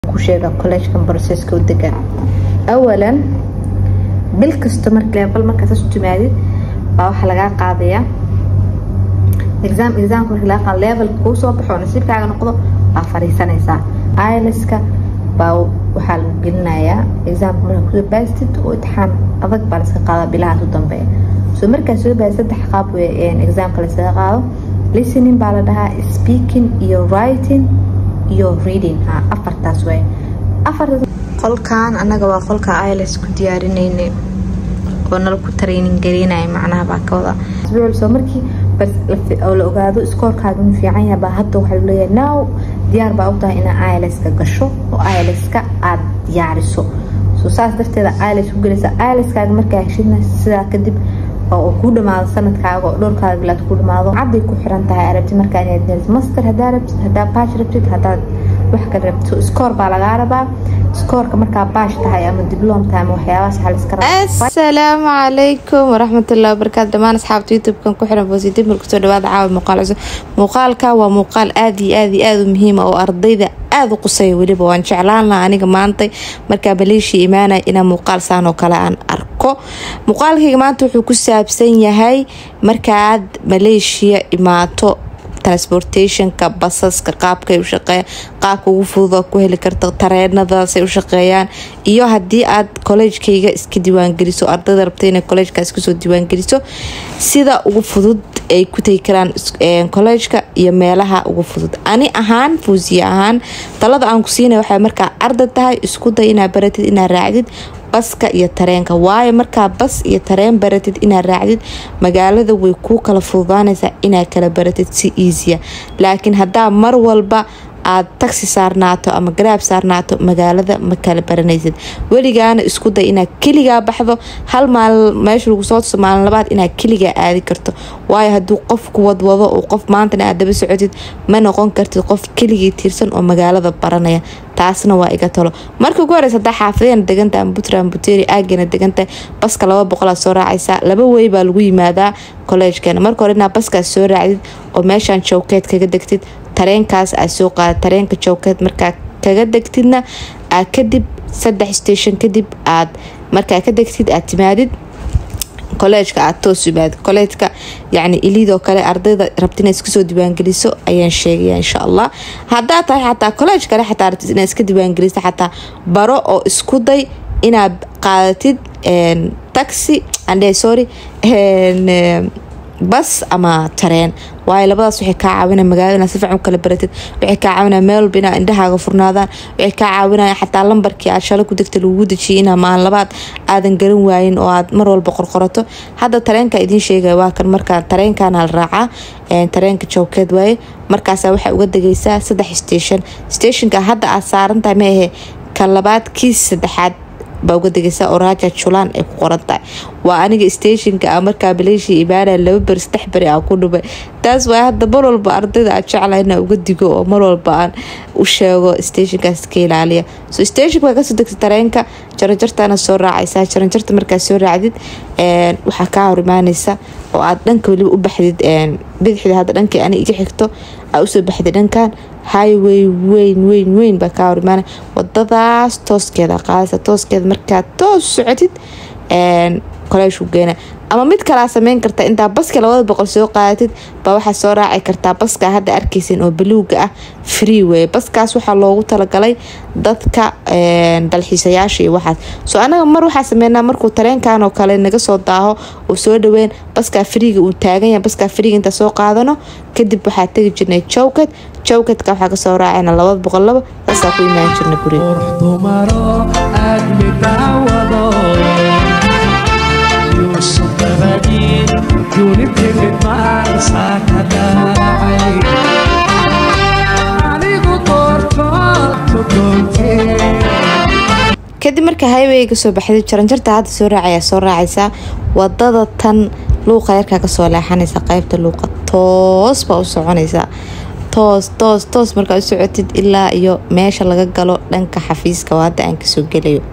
ku sheega collegekan processka u degan awalan bil kasto marka level markaas u timaadid baa waxaa lagaa qaadayaa exam examka marka laga qaado levelka kuu soo baxo nasiibkaaga noqdo baa fariisanaysaa ilska baa waxaa lagu gelinayaa examka markaa kusoo baastid oo itixaan adag baa laska qaada bilahaas u dambeeya soo markaa soo baad saddex qaab wey examka laskaga qaado listening baa la dhahaa speaking iyo writing iyo reading ha afartaas wey afartaas qolkan anaga waa qolka iles ku diyaarinaynay oo nala ku training garaynaya macnaha baa ka wada soo markii oo la ogaado iskoorkaaga inuu fiican yahay baa hadda waxaa leeyahay now diyaar baa u tahay inaa ileska gasho oo ileska aada diyaariso soo saas darteeda iles ku gelaysa ileskaaga markaa heshidna sidaa kadib oo kuu dhamaado sanadkaaga oo dhowrkaaga bilaad ku dhamaado cadday ku xiran tahay arabti markaa inaad master hadaa rabtid hadaa baash rabtid hadaad wax kale rabtid so iskoor baa lagaa rabaa iskoorka markaa baash tahay ama dibloom tahay ama waxyaabahaas waxaa la iska rabaa asalaamu calaykum waraxmatullahi wabarakaatu dhammaan asxaabta youtube-kan ku xiran boositif mar kusoo dhawaada caawa muuqaal cusub muuqaalka waa muuqaal aada iyo aada iyo aada u muhiima oo ardayda aada u qusaya weliba waan jeclaan laha aniga maantay markaa maleeshiya imaanaya inaa muuqaal saan oo kale aan arko muuqaalkayga maanta wuxuu ku saabsan yahay markaaad maleeshiya imaato transportationka basaska qaabkay u shaqeeyan qaabka ugu fududa ku heli karta tareenadaasay u shaqeeyaan iyo haddii aad kolleejkayga iska diiwaangeliso ardayda rabta inay kolleejka iskasoo diiwaangeliso sida ugu fudud ay ku tegi karaan kolleejka iyo meelaha ugu fudud ani ahaan fuusiye ahaan talada aan ku siinay waxay markaa arday tahay isku day inaa baratid inaa raacdid baska iyo tareenka waayo markaa bas iyo tareen baratid inaad raacdid magaalada way kuu kala fududaanaysaa inaad kala baratid si easya laakiin haddaa mar walba aad taxi saarnaato ama garaab saarnaato magaalada ma kala baranaysid weligaana isku day inaad keligaa baxdo hal maalin meesha lagu soo tuso maalin labaad inaad keligaa aadi karto waayo hadduu qofku wadwado oo qof maantana aad daba socotid ma noqon kartid qof keligii tiirsan oo magaalada baranaya taasna waa iga talo marka ugu horeysa hadaa xaafadena degantaha ama puntland buteri aagana degantahay baska laba boqolaad soo raacaysaa laba wey baa lagu yimaadaa kolleejkeena marka hore inaad baskaas soo raacdid oo meeshaan jowkeed kaga degtid tareenkaas aad soo qaada tareenka jowkeed markaa kaga degtidna aad kadib saddex station kadib aad markaa ka degtid aad timaadid kolleejka aad toos imaad kolleejka yacni iliidoo kale ardayda rabta inaad iskasoo diiwaangeliso ayaan sheegaya insha allah haddaa tahay xataa kolleej kale xataa rabtid inaad iska diiwaangeliso xataa baro oo isku day inaad qaadatid taxi andhe sorry bas ama tareen waayo labadaas waxay kaa caawinaya magaalada inaad si fiican u kala baratid waxay kaa caawinaya meel walba inaad indhahaaga furnaadaan waxay kaa caawinaya xataa lambarkii aad shalay ku degta lagugu dejiyay inaa maalin labaad aadan garan waayin oo aad mar walba qorqorato hadda tareenka idiin sheegaya waa kan markaa tareenkana la raacaa tareenka jowkeed waaye markaasa waxaa uga degaysaa saddex station stationka hadda aad saaran tahay ma ahe ka labaad kiis saddexaad baa uga degaysa oo raaja julaan ay ku qoran tahay waa aniga stationka a markaa maleeshiya imaanaya laba beri saddex beri aan ku dhumay taas waa hadda mar walba ardayda aan jecla inaa uga digo oo mar walba aan u sheego stationkaas ka ilaaliya so stationka waa kasoo degta tareenka jaranjartaana soo raacaysaa jaranjarta markaa soo raacdid waxaa kaa hor imaanaysa oo aad dhanka weliba u baxdid bidixda hadda dhankii ani iga xigto aa usoo baxday dhankan highway weyn weyn weyn baa kaa hor imaanay wadadaas tooskeeda qaadaysa tooskeeda markaa toos socotid koleeshku geena ama mid kalaa sameyn karta intaa baska labada boqol soo qaadatid baa waxaa soo raaci kartaa baska hadda arkaysan oo baluuga ah free wey baskaas waxaa loogu talagalay dadka dalxiisayaasha iyo waxaas soo anaga mar waxaa sameynaa markuu tareenkan oo kale naga soo daaho oo soo dhaweyn baskaa friiga uu taagan yahay baskaa friiga intaa soo qaadano kadib waxaa tegi jirnay jowkad jowkadka waxaa kasoo raacayna labada boqol laba saasaa ku imaan jirna kadib marka highweyga soo baxday jaranjarta hadda soo raacayaa soo raacaysaa wadada tan luuqa yarkaa kasoo leexanaysa qeybta luuqa toos baa u soconaysaa toos toos toos markaa u socotid ilaa iyo meesha laga galo dhanka xafiiska oo hadda aan kasoo gelayo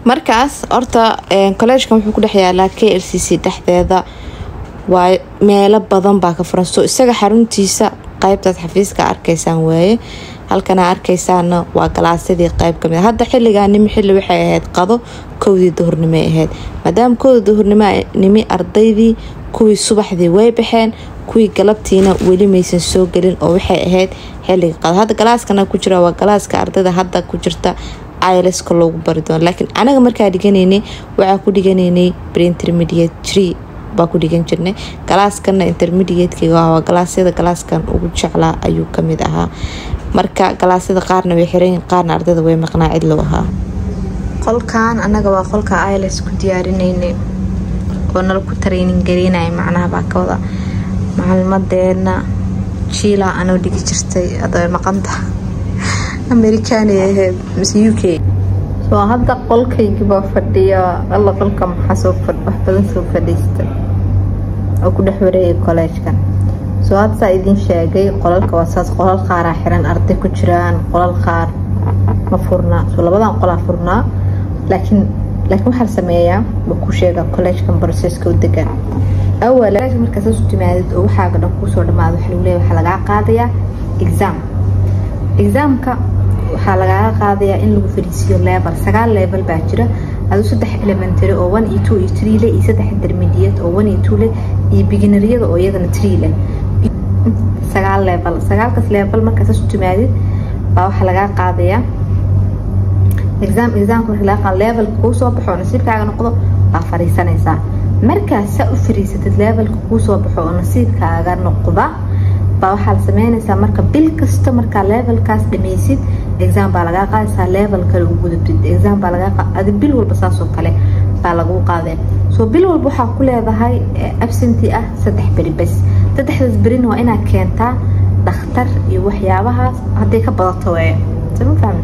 markaas horta kolleejkan wuxuu ku dhex yaalaa k l c c dhexdeeda waa meelo badan baa ka furan soo isaga xaruntiisa qeybtaad xafiiska arkaysaan waaye halkana arkaysaana waa galaasyadii qeyb kamid hadda xiligaanimi xili waxay ahayd qado kowdii duhurnimo ahayd maadaama kowdii duhurnimo ardaydii kuwii subaxdii way baxeen kuwii galabtiina weli maysan soo gelin oo waxay ahayd xiliga qado hadda galaaskana ku jira waa galaaska ardayda hadda ku jirta ilska loogu bari doono laakiin anaga markaa dhiganaynay waxaa ku dhiganaynay preintermediate tree baa ku dhigan jirnay galaaskana intermediatekga waa galaasyada galaaskan ugu jeclaa ayuu kamid ahaa marka galaasyada qaarna way xiran qaarna ardayda way maqnaa cid loo ahaa qolkan anaga waa qolka iles ku diyaarinaynay oo nala ku tareynin gareynaya macnaha baa ka wada macalimadeena jiila anoo dhigi jirtay adoo maqanta amerikaanay ahayd mise u k soo hadda qolkaygibaa fadhiya alla qolka maxaa wax badan soo fadhiista oo ku dhex wareegay kolleejkan soo hadda saa idiin sheegay qolalka waa saas qolal qaaraa xiran arday ku jiraan qolal qaar ma furnaa soo labadan qolaa furnaa laakiin laakiin waxaa la sameeyaa buu ku sheegaa kolleejkan broseska u degan awala markaas u timaadid oo waxaaga dhan kusoo dhamaado waxa lagu leeyahay waxaa lagaa qaadayaa exam exaamka waxaa lagaaga qaadayaa in lagu fariisiyo level sagaal level baa jira aduu saddex elementary oo one iyo two iyo three leh iyo saddex intermediate oo one iyo two leh iyo beginneryada oo iyagana three leh sagaal level sagaalkaas level markaas u timaadid baa waxaa lagaa qaadayaa exam examka marka laga qaado levelka kuu soo baxo oo nasiibkaaga noqdo baa fariisanaysaa markaas saa u fariisatid levelka kuu soo baxo oo nasiibkaaga noqda baa waxaa la sameynaysaa marka bil kasta markaa levelkaas dhameysid exam baa lagaa qaadaysaa level kale u gudubtid exam baa lagaa adi bil walba saasoo kale baa lagu qaadee soo bil walba waxaa ku leedahay absenti ah saddex beri bes saddexdaas berina waa inaad keentaa dhakhtar iyo waxyaabahaas hadday ka badato weye sama fahmi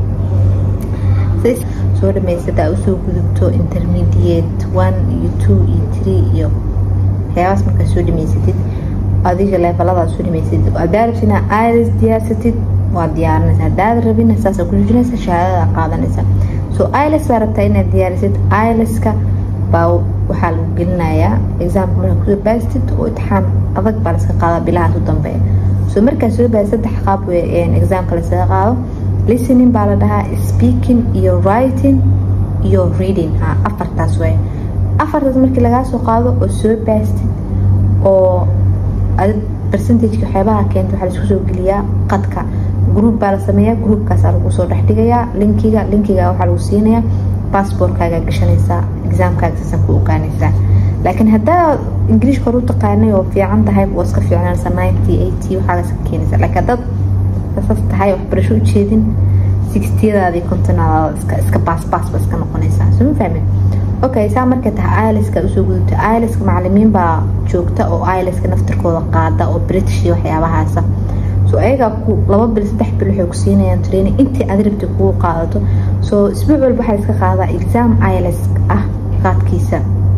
soo dhamaysataa usoo gudubto intermediate one iyo two iyo three iyo waxyaabahaas markaa soo dhamaysatid adiga leefaladaad soo dhamaysatid haddaa rabtid inaa iris diyaarsatid waa diyaarinaysa haddaad rabina saasa ku joojinaysa shahaadada qaadanaysa soo ilis baa rabtaa inaad diyaarisid iliska baa waxaa lagu gelinayaa examka markaa kusoo baastid oo itixaan adag baa laska qaadaa bilahaas u dambeeya soo markaa soo baas saddex qaab examka lasaga qaado listening baa la dhahaa speaking iyo writing iyo reading ha afartaas way afartaas markii lagaa soo qaado oo soo baastid oo percentageka waxyaabaha keenta waxaa laisku soo geliyaa qadka group baa la sameeyaa groupkaasaa lagu soo dhex dhigayaa linkiga linkiga waxaa lagu siinayaa bassbortkaaga gashanaysaa exaamkaaga saasan ku ogaanaysaa laakiin haddaa ingiliishka hor u taqaanay oo fiican tahay waa iska fiicnaanaysa ninety eighty waxaaga iska keenaysa laakiin haddaad saas tahay waxbarasho ujeedin sixtiyadaadii kontonaadaada iska iska baasbaas ba iska noqonaysaa soma fahmin okay saa markay tahay iliska usoo gudubta iliska macalimiin baa joogta oo iliska naftirkooda qaada oo british iyo waxyaabahaasa so ayagaa ku laba bil saddex bil waxay ku siinayaan training intii aad rabti kugu qaadato soo isbuuc walba waxaa iska qaadaa exam ilis ah qaadkiisa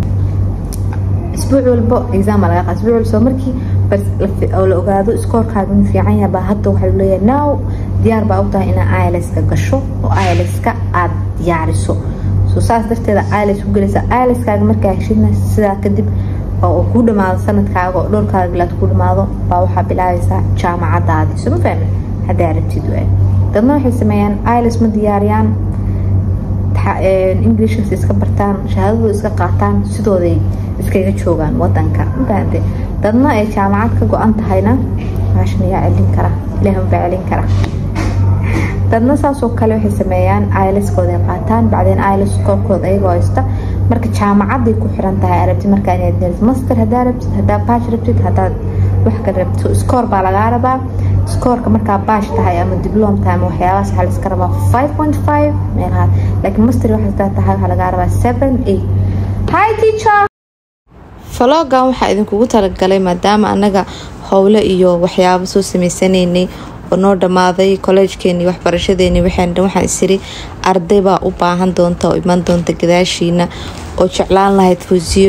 isbuuc walbo exam baa laga qaada isbuuc walba soo markii oo la ogaado iskoorkaaga inuu fiican yahay baa hadda waxaa leeyahay now diyaar baa u tahay inaa iliska gasho oo iliska aada diyaariso so saas darteeda ilis ku gelaysa iliskaaga markaa heshidna sidaa kadib oo kuu dhamaado sanadkaaga oo dhowrkaaga bilaad ku dhamaado baa waxaa bilaabaysaa jaamacadaadii soma fahmin haddaa rabtid waay dadna waxay sameeyaan ilis ma diyaariyaan englishkas iska bartaan shahaadadooda iska qaataan sidooday iskaga joogaan wadanka mafahante dadna ay jaamacad ka go-an tahayna maashan yaa celin kara ilaahun baa celin kara dadna saasoo kale waxay sameeyaan iliskooda qaataan bacdeen ilis koorkooda ayagoo haysta marka jaamacaday ku xiran tahay arabti markaa inaad master hadaa rabtid hadaa baash rabtid hadaad wax kale rabtid scoor baa lagaa rabaa scoorka markaa baash tahay ama diblom tahay ama waxyaabahaas waxaa laska rabaa five point five meelahaas laakiin master waxaa tahay waxaa lagaa rabaa seven eight hi teacher falogan waxaa idinkugu talagalay maadaama anaga howle iyo waxyaabo soo sameysanaynay oo noo dhammaaday kolleejkeeni waxbarashadeeni waxaan isiri arday baa u baahan doonta oo iman doonta gadaashiina oo jeclaan lahayd fuusiyoy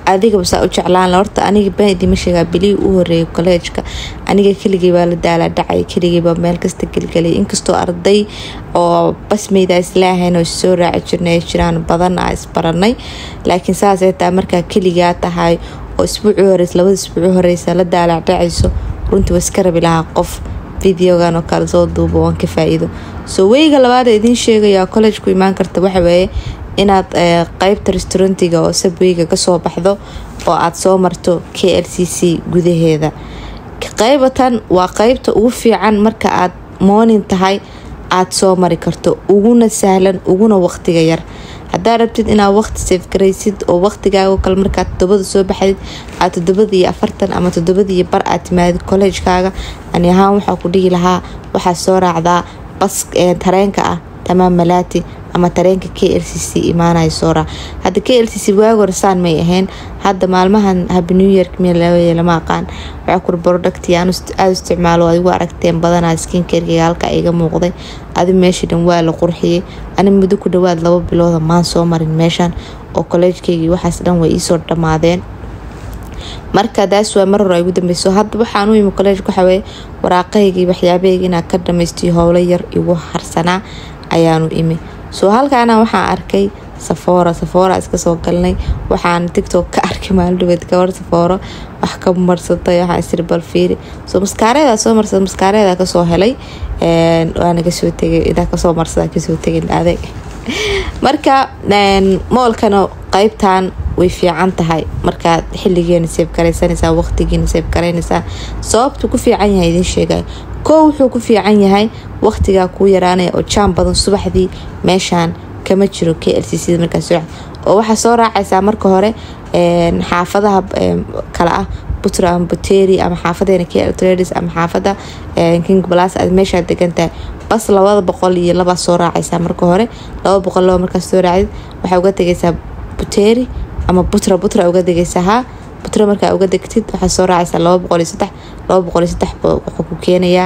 adigaba saa u jeclaan horta aniga baan idima sheegaa bilii u horeeyay kolleejka aniga keligay baa la daalaa dhacay keligay baa meel kasta gelgelay inkastoo arday oo basmeyda islaahayn oo soo raaci jirnay ay jiraan badan a isbaranay laakiin saasay taa markaa keligaa tahay oo isbuucii horeys labada isbuuci horeysa la daalaac dhacayso runtii waa iska rabi lahaa qof videogan oo kale soo duubo waan ka faa-iido soo weyga labaad ee idiin sheegaya collejku imaan karta waxaweeye inaad qeybta restaurantiga oo sabweyga kasoo baxdo oo aada soo marto k l c c gudaheeda qeybatan waa qeybta ugu fiican marka aad moonin tahay aada soo mari karto uguna sahlan uguna waqtiga yar haddaa rabtid inaad waqti seefgaraysid oo waqtigaago kale markaad todobada soo baxdid aad todobada iyo afartan ama todobada iyo bar aad timaadid kolleejkaaga ani ahaan waxaa ku dhihi lahaa waxaad soo raacdaa bas tareenka ah tamaam malaati ama tareenka k l c c imaanaya soo raac hadda k l c c waagi hore saan may ahayn hadda maalmahan habi new york miya laweye lama aqaan waxaa kuri producti aan aada isticmaalo adigu aragteen badanaa skinkerkeyga halka iga muuqday adi meeshii dhan waa la qurxiyey ani muddo ku dhawaad laba bilooda maan soo marin meeshan oo kolleejkeygii waxaas dhan way iisoo dhammaadeen marka daas waa mar hore ugu dambeyso hadda waxaan u imi kolleejka waxaweye waraaqahaygii waxyaabahayga inaa ka dhamaystiyo howlo yar igu harsanaa ayaanu imi soo halkaana waxaan arkay safoora safoora iska soo galnay waxaan tictok ka arkay maalidhabeed gabar safooro wax ka marsatay waxaan isiri bal fiiri soo maskaareeda soo marsada maskaareeda kasoo helay waana kasoo tegay idaa kasoo marsada kasoo tegin adeeg marka moolkana qeybtan way fiican tahay markaad xiligeena seefgaraysanaysaa waqtigiina seefgaraynaysaa sababtu ku fiican yahay idiin sheegay koo wuxuu ku fiican yahay waqtigaa kuu yaraanaya oo jaan badan subaxdii meeshaan kama jiro k l c c markaas oo waxaa soo raacaysaa marka hore xaafadaha kale ah butra ama buteri ama xaafadeena k ltradis ama xaafada king blas aad meeshaa degantahay bas labada boqol iyo labaa soo raacaysaa marka hore laba boqol laba markaas soo raacdid waxaa uga tegaysaa buteri ama butra butra uga degaysaa haa butra markaa uga degtid waxaa soo raacaysaa laba boqol iyo saddex laba boqol iyo saddex wuxuu ku keenayaa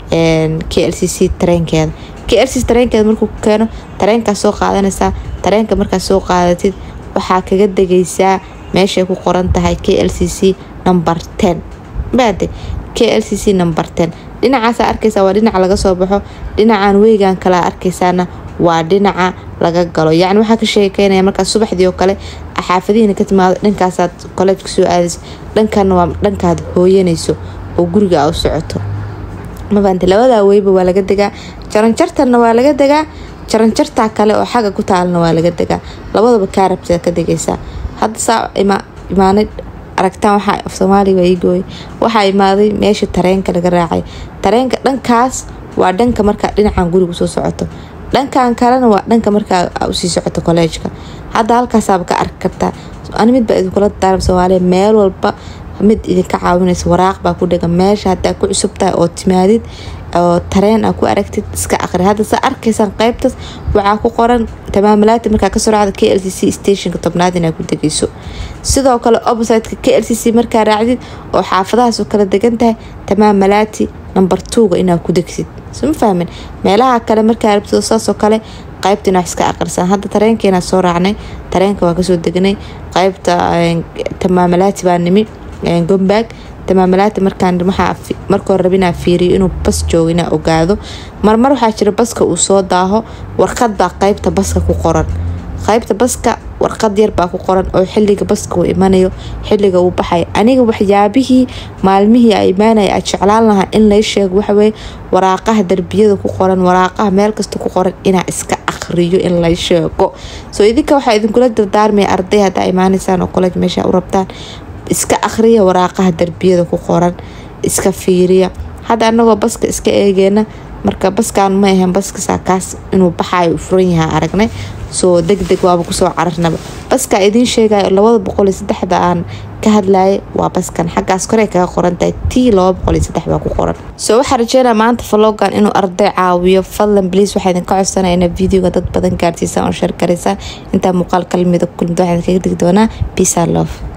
k l c c tareenkeeda k l c tareenkeeda markuu ku keeno tareenkaas soo qaadanaysaa tareenka markaad soo qaadatid waxaa kaga degaysaa meeshay ku qoran tahay k l c c number ten baade k l c c number ten dhinacaasa arkaysaa waa dhinaca laga soo baxo dhinacan weygan kalea arkaysaana waa dhinaca laga galo yacni waxaa ka sheekeynaya markaad subaxdii oo kale xaafadihiina ka timaado dhankaasaad kolleejka soo aadayso dhankanna waa dhankaad hooyanayso oo guriga a u socoto mafaante labadaa weyba waa laga degaa jaranjartanna waa laga degaa jaranjartaa kale oo xagga ku taalana waa laga degaa labadaba kaa rabtida ka degaysaa hadda saa imaanay aragtaan waxaa af soomaaliga waa ii gooyay waxaa imaaday meesha tareenka laga raacay tareenka dhankaas waa dhanka markaa dhinacan guriga soo socoto dhankan kalena waa dhanka markaa usii socoto kolleejka hadda halkaasaaba ka arki kartaa ani mid baa idinkula daaram soomaaliya meel walba mid idinka caawinaysa waraaq baa ku dhegan meesha hadaa ku cusub tahay oo timaadid oo tareen a ku aragtid iska aqri hadda sa arkaysaan qeybtaas waxaa ku qoran tamaamalaati markaa kasoo raacda k l c c stationka tobnaad inaa ku degayso sidoo kale oppositeka k l c c markaa raacdid oo xaafadahaas oo kala degan tahay tamaamalaati number twoga inaa ku degsid soma fahmin meelaha kale markaa rabtid saasoo kale qaybta inaa wax iska aqrisan hadda tareenkeenaa soo raacnay tareenka waa kasoo degnay qaybta tamaamalaati baa nimi gombaag tamaamalaati markaan marka hore rabinaa fiiriyo inuu bas joogo inaa ogaado marmar waxaa jira baska uu soo daaho warqad baa qeybta baska ku qoran qeybta baska warqad yar baa ku qoran oo xiliga baska uu imanayo xiliga uu baxay aniga waxyaabihii maalmihii a imaanaya aad jeclaan lahaa in lay sheego waxaweye waraaqaha darbiyada ku qoran waraaqaha meel kasta ku qoran inaa iska aqriyo in lay sheego soo idinka waxaa idinkula dardaarmaya arday haddaa imaanaysaan oo kolej meesha u rabtaan iska akhriya waraaqaha darbiyada ku qoran iska fiiriya hadda anagoo baska iska eegeena marka baskan ma ahan baskasaa kaas inuu baxayo u furan yahaa aragnay soo deg deg waaba kusoo cararnaba baskaa idiin sheegayo labada boqol iyo saddexda aan ka hadlayay waa baskan xaggaas korey kaga qorantahay t laba boqol iyo saddex baa ku qoran soo waxaa rajeynaa maanta vlogan inuu arday caawiyo fadlan bliis waxaa idinka codsanaya ina videoga dad badan gaarsiisaan oo sheer garaysaan intaa muuqaal kalamida kulmid waxaa idinkaga digi doonaa peace and love